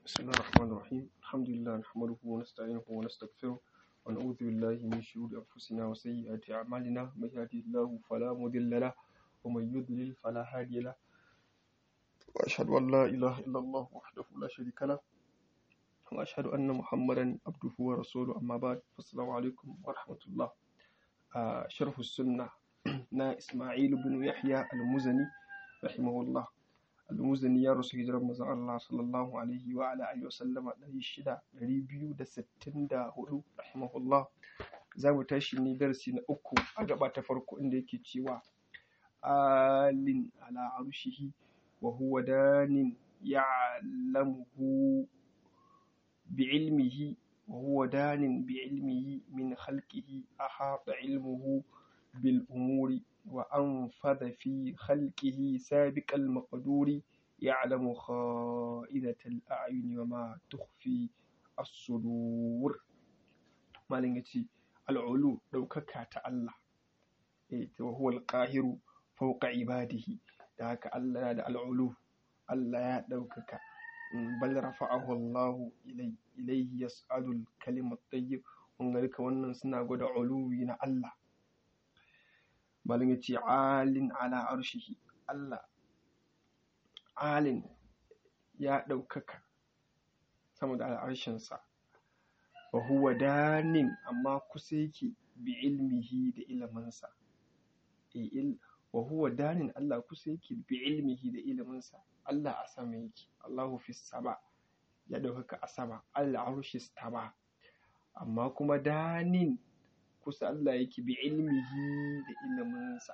بسم الله الرحمن الرحيم الحمد لله نحمده ونستعينه ونستغفره ونعوذ بالله من شرور أنفسنا وسيئات أعمالنا من يهده الله فلا مضل له ومن يضلل فلا هادي له وأشهد أن لا إله إلا الله وحده لا شريك له وأشهد أن محمدا عبده ورسوله أما بعد فالسلام عليكم ورحمة الله آه شرح السنة نا إسماعيل بن يحيى المزني رحمه الله almuzani ya rasu hijirar manzon Allah sallallahu alaihi wa ala alihi wasallama ɗari shida ɗari biyu da sittin da hudu rahimahullah za mu tashi ne darasi na uku a gaba ta farko inda yake cewa alin ala arshihi wa huwa danin ya'lamuhu bi'ilmihi wa huwa danin bi'ilmihi min khalqihi ahata ilmuhu bil umuri وأنفذ في خلقه سابق المقدور يعلم خائنة الأعين وما تخفي الصدور ما لنجي العلو لو ككات الله وهو القاهر فوق عباده ذاك الله هذا العلو الله دوكك بل رفعه الله إليه إليه يسأل الكلمة الطيب ونغلق ونن سنا غدا علوين الله malin ya ce alin ala arshihi Allah alin ya ɗaukaka sama da al'arshinsa wa huwa danin amma kusa yake bi ilmihi da iliminsa wa huwa danin Allah kusa yake bi ilmihi da iliminsa Allah a sama yake Allahu fi sama ya ɗaukaka a sama Allah arshi staba amma kuma danin kusa Allah yake bi ilmihi da iliminsa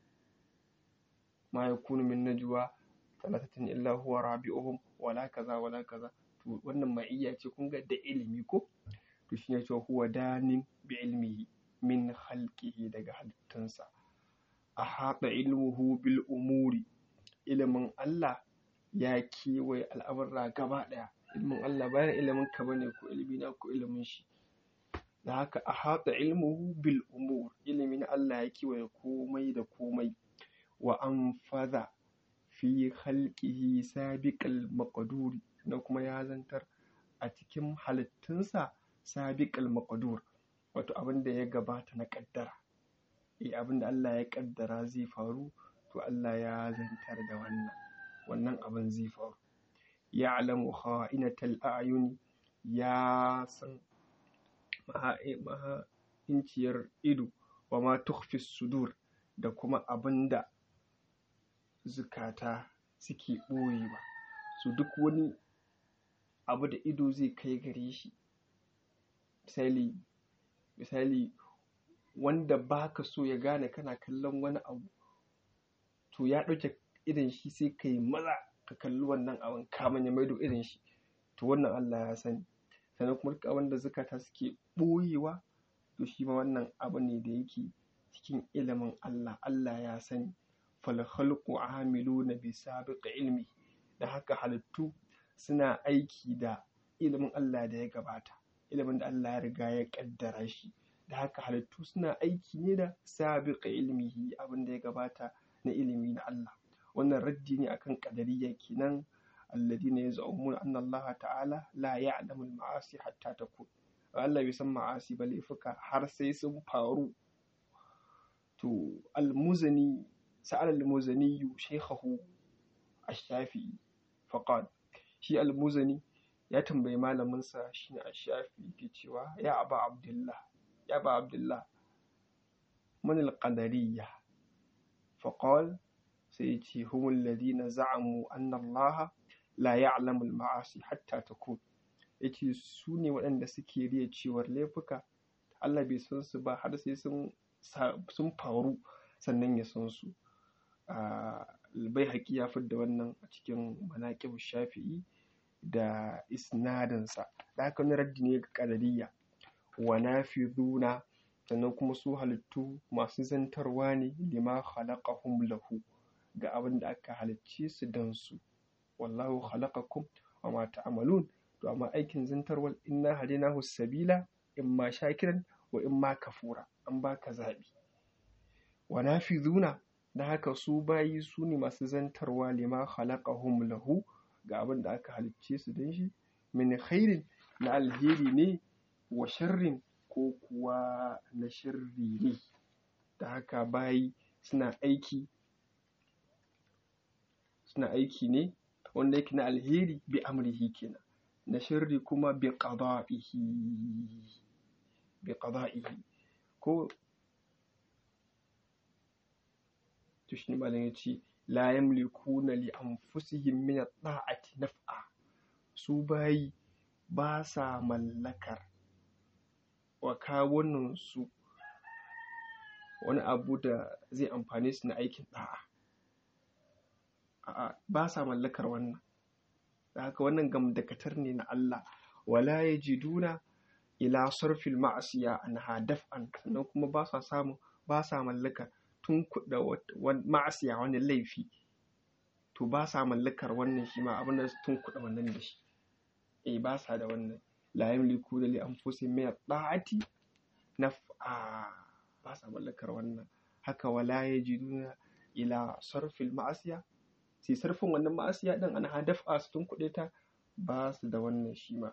ma yakunu min najwa talatatin illa huwa rabi'uhum wala kaza wala kaza to wannan ma'iyya ce kun ga da ilimi ko to shi ne cewa huwa danin bi ilmihi min khalqihi daga halittunsa a haɗa ilmuhu bil umuri ilimin Allah ya kewaye al'amurra gaba ɗaya ilimin Allah bayan ilimin ka bane ko ilimi na ko ilimin shi da haka a haɗa ilmuhu bil umur ilimin Allah ya kiwaye komai da komai wa an faza fi halƙihi sabiƙal maƙaduri na kuma ya zantar a cikin halittunsa sabiƙal maƙadur wato abin da ya gabata na ƙaddara eh abin da Allah ya ƙaddara zai faru to Allah ya zantar da wannan wannan abin zai faru ya'lamu kha'inatal a'yuni ya san maha'inciyar ido wa ma tukhfi sudur da kuma abin da zukata suke ɓoyewa su duk wani abu da ido zai kai gare shi misali misali wanda baka so ya gane kana kallon wani abu to ya ɗauke irin shi sai ka yi maza ka kalli wannan abin kamun ya maido irin shi to wannan Allah ya sani sannan kuma duk abin da zukata suke ɓoyewa to shi ma wannan abu ne da yake cikin ilimin Allah Allah ya sani fal khalqu amiluna bi sabiqi ilmi da haka halittu suna aiki da ilimin Allah da ya gabata ilimin da Allah ya riga ya kaddara shi da haka halittu suna aiki ne da sabiqi ilmihi abin da ya gabata na ilimi na Allah wannan raddi ne akan qadariyya kenan الذين يزعمون أن الله تعالى لا يعلم المعاصي حتى تكون Allah bai san ma'asi ba laifuka har sai sun faru to almuzani sa'al almuzani shaykhahu ash-shafi'i faqal shi almuzani ya tambayi malamin sa shine ash-shafi'i ke cewa ya aba abdullah ya aba abdullah man al-qadariyya faqal sai ya ce humul ladina za'amu anna allaha la ya'lamu al-ma'asi hatta takun yace su ne waɗanda suke riya cewar laifuka Allah bai san su ba har sai sun sun faru sannan ya san su bai haƙi ya da wannan a cikin manaƙib shafi'i da isnadinsa da haka wani raddi ne ga ƙadariya wa nafiduna sannan kuma su halittu masu zantarwa ne lima khalaqahum lahu ga abin da aka halicce su don su wallahu khalaqakum wa ma ta'malun to amma aikin zantarwal inna hadinahu sabila imma shakiran wa imma kafura an baka zabi wa nafizuna da haka su bayi su ne masu zantarwa lima khalaqahum lahu ga abin da aka halicce su don shi min khairin na alheri ne wa sharrin ko kuwa na sharri ne da haka bayi suna aiki suna aiki ne wanda yake na alheri bi amrihi kenan na sharri kuma bi qada'ihi bi qada'ihi ko to shi malam ya ce la yamlikuna li anfusihim min at-ta'ati naf'a su bayi ba sa mallakar wa kawunan su wani abu da zai amfane su na aikin da'a a'a ba sa mallakar wannan da haka wannan gamdakatar ne na Allah wala yajiduna ila sarfil ma'asiya anha daf'an sannan kuma ba sa samu ba sa mallakar tun kuɗa ma'asiya wani laifi to ba sa mallakar wannan shi ma abin da tun kuɗa wannan da shi eh ba sa da wannan la yamliku da li anfusihim min at-ta'ati naf'a ba sa mallakar wannan haka wala yajiduna ila sarfil ma'asiya sai sarfin wannan ma'asiya din ana daf'a su tun kuɗe ta ba su da wannan shi ma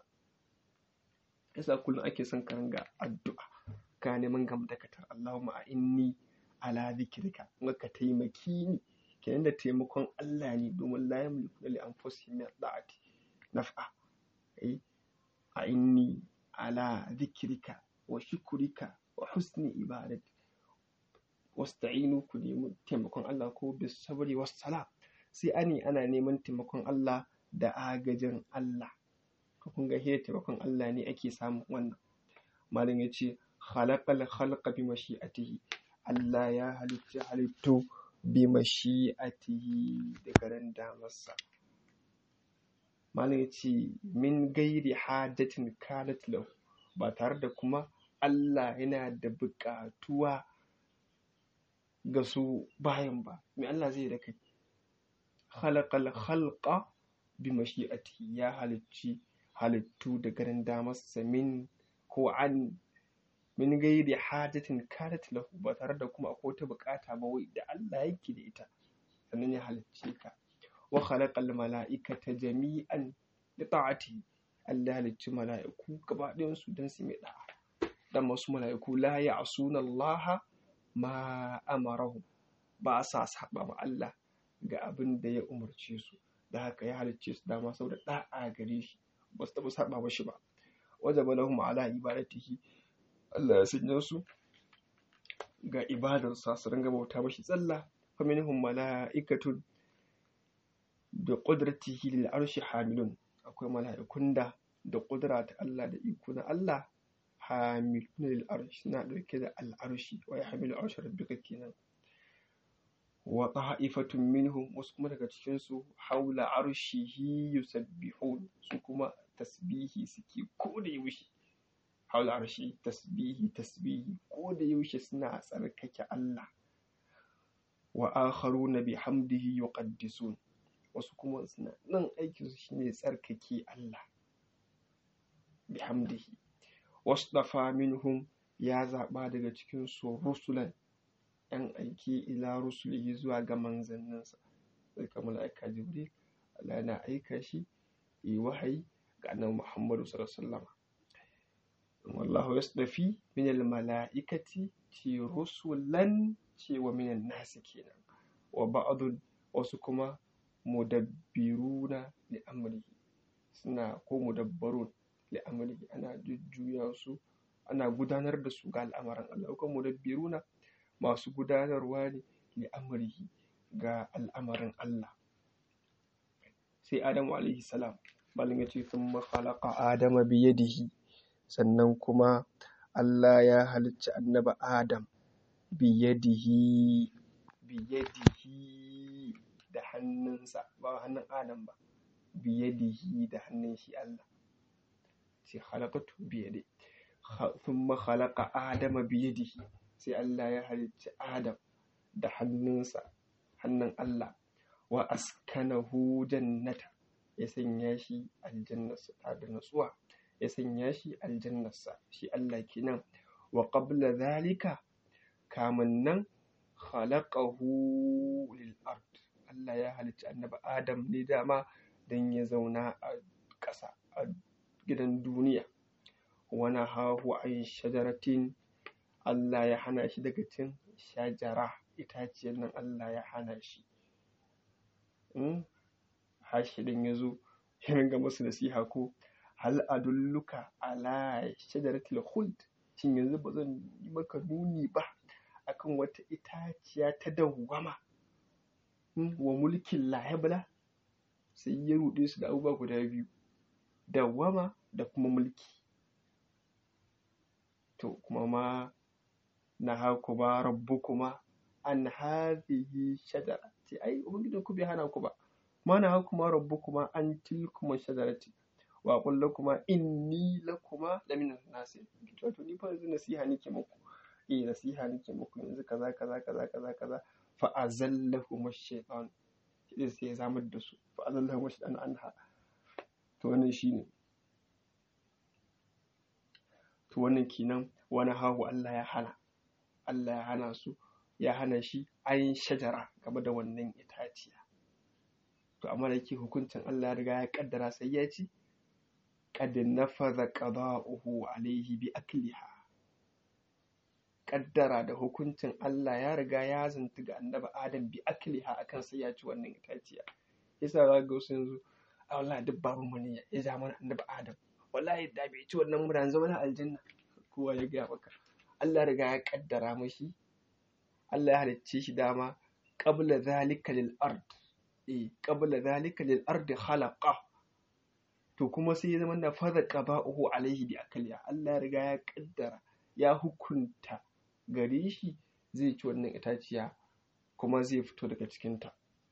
yasa kullum ake son ka ringa addu'a ka neman gamdakatar Allahumma a inni ala zikirka kuma ka taimaki ni kenan da taimakon Allah ne domin la yamliku li anfusihim min da'ati naf'a eh a inni ala zikrika wa shukrika wa husni ibadati wasta'inu ku nemi taimakon Allah ko bis sabri was sala sai ani ana neman taimakon Allah da agajin Allah kun ga hira taimakon Allah ne ake samun wannan malam ya ce khalaqal khalqa bi mashi'atihi Allah ya halitta halittu bi mashi'atihi da garin damarsa malam ya ce min gairi hadatin kanat lahu ba tare da kuma Allah yana da buƙatuwa ga su bayan ba me Allah zai da kai khalaqal khalqa bi mashi'atihi ya halicci halittu da ganin damarsa min ko an min gairi hajatin kanat lahu ba tare da kuma akwai wata bukata ba wai da Allah yake da ita sannan ya halicce ka wa khalaqal mala'ikata jami'an li ta'ati Allah ya halicci mala'iku gaba ɗayan su dan su mai da'a dan wasu mala'iku la ya'suna Allah ma amarahum ba sa saba ma Allah ga abin da ya umarce su da haka ya halicce su dama saboda da'a gare shi ba su taɓa saba mashi ba wajaba lahum ala ibadatihi Allah ya sanya su ga ibadarsa su ringa bauta mashi tsalla fa minhum mala'ikatun bi qudratihi lil arshi hamilun akwai mala'ikun da da kudura ta Allah da iko na Allah hamilun lil arshi na dauke da al arshi wa yahmilu arshi rabbika kenan wa ta'ifatun minhum wasu kuma daga cikin su haula arshihi yusabbihun su kuma tasbihi suke ko da yaushe haula arshi tasbihi tasbihi ko da yaushe suna tsarkake Allah wa akharuna bihamdihi yuqaddisun wasu kuma suna nan aikin su shine tsarkake Allah bihamdihi wasdafa minhum ya zaba daga cikin su rusulan yan aiki ila rusulihi zuwa ga manzanninsa sai kamar mala'ika jibril Allah yana aika shi yi wahayi ga annabi Muhammadu sallallahu alaihi wasallam wallahu yasdafi min almalaikati ci rusulan ce wa minan nasi kenan wa ba'dun wasu kuma mudabbiruna li amrihi suna ko mudabbarun li amrihi ana jujjuya su ana gudanar da su ga al'amarin Allah ko mudabbiruna masu gudanarwa ne li amrihi ga al'amarin Allah sai Adamu alaihi salam malin ya ce sun khalaqa adama biyadihi sannan kuma Allah ya halicci annaba Adam biyadihi biyadihi da hannunsa ba hannun Adam ba biyadihi da hannun shi Allah sai khalaqatu biyadi thumma khalaqa adama biyadihi sai Allah ya halicci Adam da hannunsa hannun Allah wa askanahu jannata ya sanya shi aljannarsa ta da natsuwa ya sanya shi aljannarsa shi Allah kenan wa qabla zalika kamun nan khalaqahu lil ard Allah ya halicci annabi Adam ne dama dan ya zauna a ƙasa a gidan duniya wani hahu an shajaratin Allah ya hana shi daga cin shajara itaciyar nan Allah ya hana shi hashidin ya zo ya ringa masu nasiha ko hal adulluka ala shajaratil khuld shin yanzu ba zan yi maka nuni ba akan wata itaciya ta dawwama wa mulkin layabla sai ya ruɗe su da abubuwa guda biyu dawwama da kuma mulki to kuma ma na haku ba rabbu kuma an hadhihi shajara ce ai ubangijin ku bai hana ku ba ma na haku ma rabbu kuma an tilkuma shajarati wa qul lakuma inni lakuma lamina nasi to ni fa yanzu nasiha nake muku eh nasiha nake muku yanzu kaza kaza kaza kaza kaza fa azallahu ash-shaytan sai sai ya zamar da su fa azallahu ash-shaytan anha to wannan shine to wannan kenan wani hahu Allah ya hana Allah ya hana su ya hana shi ayin shajara game da wannan itaciya to amma da yake hukuncin Allah ya riga ya kaddara sai ya ci qad nafaza qada'uhu alayhi bi akliha kaddara da hukuncin Allah ya riga ya zanta ga annabi Adam bi akliha akan sai ya ci wannan itaciya yasa za ga wasu yanzu a wallahi duk babu mu ne ya ja mana annabi Adam wallahi da bai ci wannan mura zama na aljanna kowa ya gaya maka Allah riga ya kaddara mashi Allah ya halicce shi dama qabla zalika lil ard eh qabla zalika lil ard khalaqa to kuma sai ya zama na fadha qada'uhu alaihi bi akliya Allah ya riga ya kaddara ya hukunta gare shi zai ci wannan itaciya kuma zai fito daga cikinta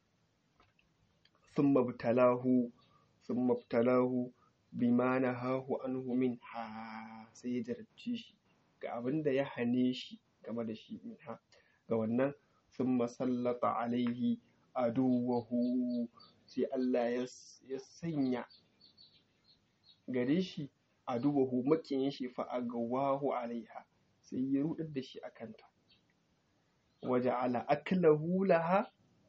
thumma btalahu thumma btalahu bima nahahu anhu minha sai ya jarabce shi ga abin da ya hane shi game da shi minha ga wannan thumma sallata alaihi aduwahu sai Allah ya sanya gare shi aduwahu makiyin shi fa agawahu alaiha sai ya rudar da shi akanta waje ala aklahu laha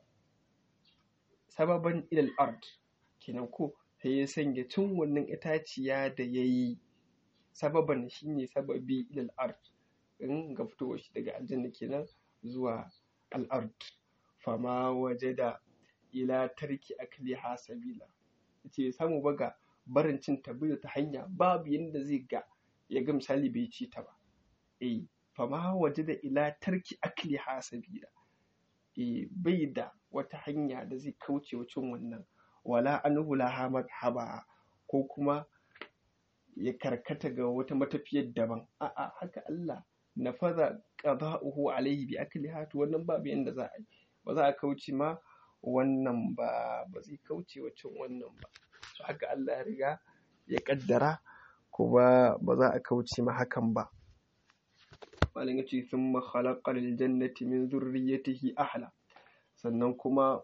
sababan ilal ard kenan ko sai ya sanya cin wannan itaciya da ya yi sababan shi ne sababi ilal ard in ga fitowar shi daga aljanna kenan zuwa al'ard fama waje da ila tarki akliha sabila ce samu baga barin cin tabbata ta hanya babu yadda zai ga ya ga misali bai ci ta ba eh fama waje da ila tarki akliha sabila eh bai da wata hanya da zai kauce wa cin wannan wala anhu laha madhaba ko kuma ya karkata ga wata matafiyar daban a'a haka Allah nafaza qada'uhu alaihi bi akliha to wannan babu yanda za a yi ba za a kauce ma wannan ba ba zai kauce wa cin wannan ba to haka Allah ya riga ya kaddara kuma ba za a kauce ma hakan ba malam yace thumma khalaqa lil jannati min dhurriyyatihi ahla sannan kuma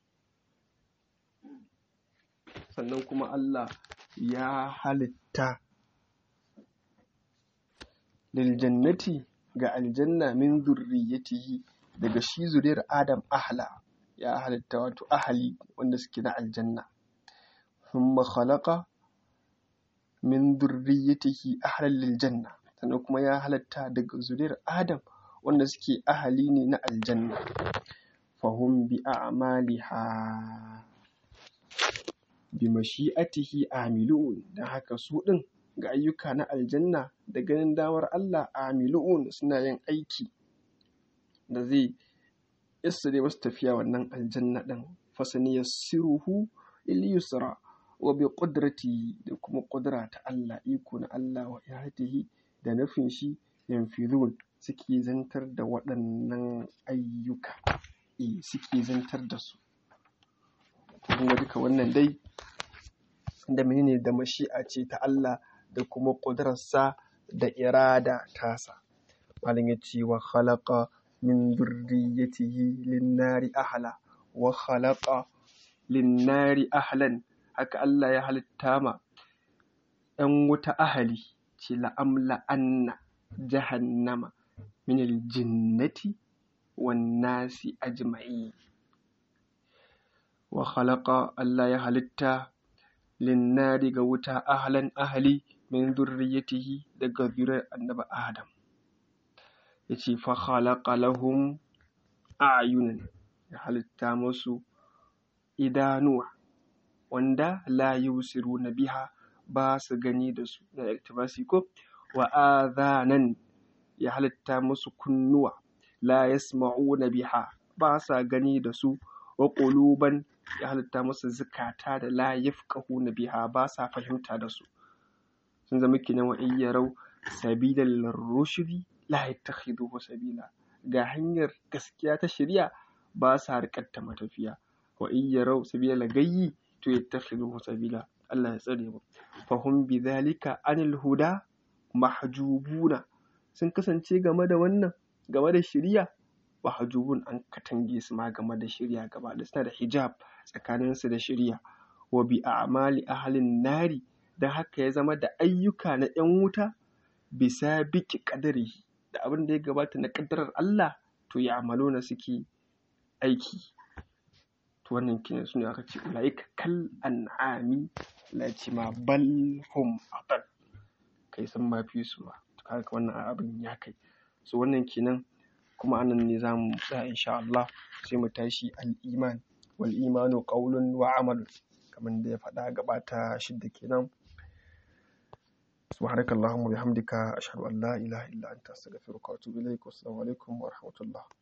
sannan kuma Allah ya halitta liljannati ga aljanna min zurriyatihi daga shi zuriyar Adam ahla ya halitta wato ahali wanda suke na aljanna thumma khalaqa min zurriyatihi ahlan liljanna sannan kuma ya halitta daga zuriyar Adam wanda suke ahali ne na aljanna fahum bi a'maliha bi mashi'atihi amilun dan haka su din ga ayyuka na aljanna da ganin damar Allah amilun suna yin aiki da zai yassare masu tafiya wannan aljanna din fasani yassiruhu il yusra wa bi qudrati da kuma qudra ta Allah iko na Allah wa ihatihi da nufin shi yanfidun suke zantar da waɗannan ayyuka eh suke zantar da su kuma duka wannan dai da menene da mashi'a ce ta Allah da kuma ƙudurarsa da irada tasa malam ya ce wa khalaqa min dhurriyyatihi lin-nari ahla wa khalaqa lin-nari ahlan haka Allah ya halitta ma ‘yan wuta ahali ce la'amla anna jahannama min aljinnati wan nasi ajma'i wa khalaqa Allah ya halitta linnari ga wuta ahlan ahli min zurriyatihi daga zuriyar annabi adam yace fa khalaqa lahum a'yunan ya halitta musu idanuwa wanda la yusiruna biha ba su gani da su na iktibasi ko wa adhanan ya halitta musu kunnuwa la yasma'una biha ba sa gani da su wa quluban ya halitta musu zukata da la yafqahuna biha ba sa fahimta da su sun zama kinan wa iyyarau sabilal rushdi la yattakhiduhu sabila ga hanyar gaskiya ta shari'a ba sa riƙatta matafiya wa iyyarau sabilal gayyi to yattakhiduhu sabila Allah ya tsare mu fahum bidhalika anil huda mahjubuna sun kasance game da wannan game da shari'a mahjubun an katange su ma game da shari'a gaba da suna da hijab tsakanin su da shari'a wa bi a'mali ahlin nari dan haka ya zama da ayyuka na yan wuta bisa biki kadari da abin da ya gabata na kaddarar Allah to ya amalona suke aiki to wannan kenan su ne aka ce ulaika kal an'ami la ce ma bal hum adal kai sun ma fi su ma kaga wannan abin ya kai so wannan kenan kuma anan ne za mu tsaya insha Allah sai mu tashi al-iman wal imanu qawlun wa amal kamar da ya faɗa gabata shidda kenan سبحانك اللهم وبحمدك أشهد أن لا إله إلا أنت أستغفرك وأتوب إليك والسلام عليكم ورحمة الله